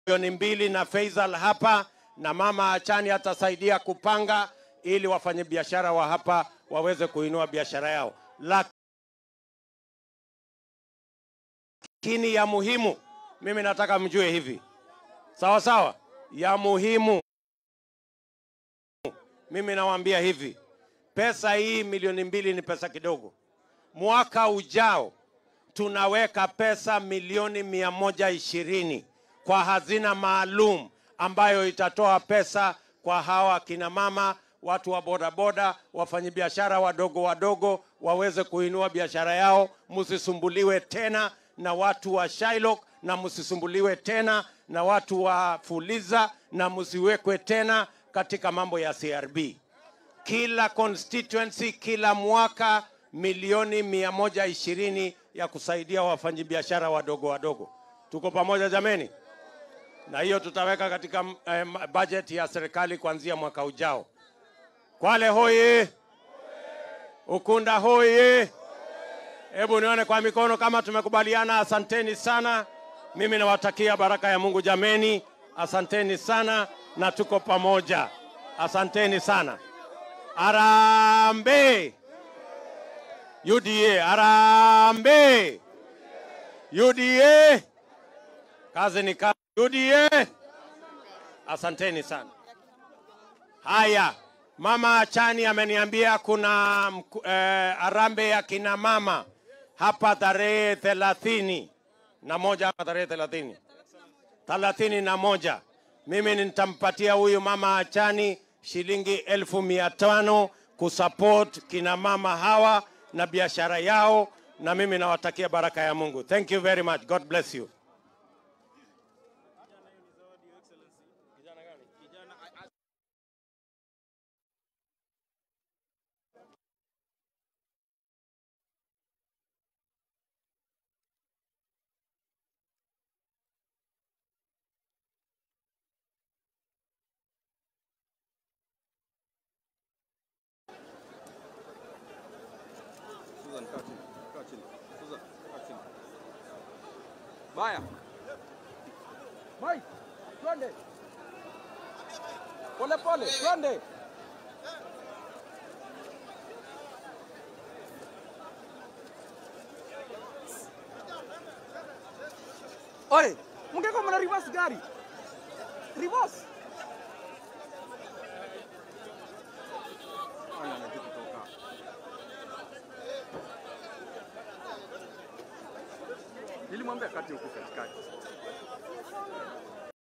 milioni mbili na Faisal hapa na mama Achani atasaidia kupanga ili wafanyabiashara wa hapa waweze kuinua biashara yao. Lakini ya muhimu, mimi nataka mjue hivi, sawa sawa, ya muhimu, mimi nawaambia hivi, pesa hii milioni mbili ni pesa kidogo. Mwaka ujao tunaweka pesa milioni mia moja ishirini kwa hazina maalum ambayo itatoa pesa kwa hawa kina mama, watu wa bodaboda, wafanyabiashara wadogo wadogo waweze kuinua biashara yao. Msisumbuliwe tena na watu wa Shylock na msisumbuliwe tena na watu wa Fuliza na msiwekwe tena katika mambo ya CRB. Kila constituency kila mwaka milioni mia moja ishirini ya kusaidia wafanyabiashara wadogo wadogo. Tuko pamoja jameni? Na hiyo tutaweka katika eh, budget ya serikali kuanzia mwaka ujao. Kwale hoye! Ukunda hoye! Hebu nione kwa mikono kama tumekubaliana. Asanteni sana, mimi nawatakia baraka ya Mungu jameni. Asanteni sana na tuko pamoja. Asanteni sana. Arambe! UDA, arambe! UDA, kazi ni kazi. UDA, asanteni sana. Haya, mama Achani ameniambia kuna mku- eh, arambe ya kina mama hapa tarehe thelathini na moja hapa tarehe thelathini thelathini na moja mimi nitampatia huyu mama Achani shilingi elfu mia tano kusupport kina mama hawa na biashara yao, na mimi nawatakia baraka ya Mungu. Thank you very much. God bless you. Susan, kaa chini. Kaa chini. Susan, kaa chini. Baya. Mike, twende. Pole pole, twende. Oi, mngeko mna reverse gari. Reverse. Aya, anajua kutoka. Nilimwambia kati huku katikati.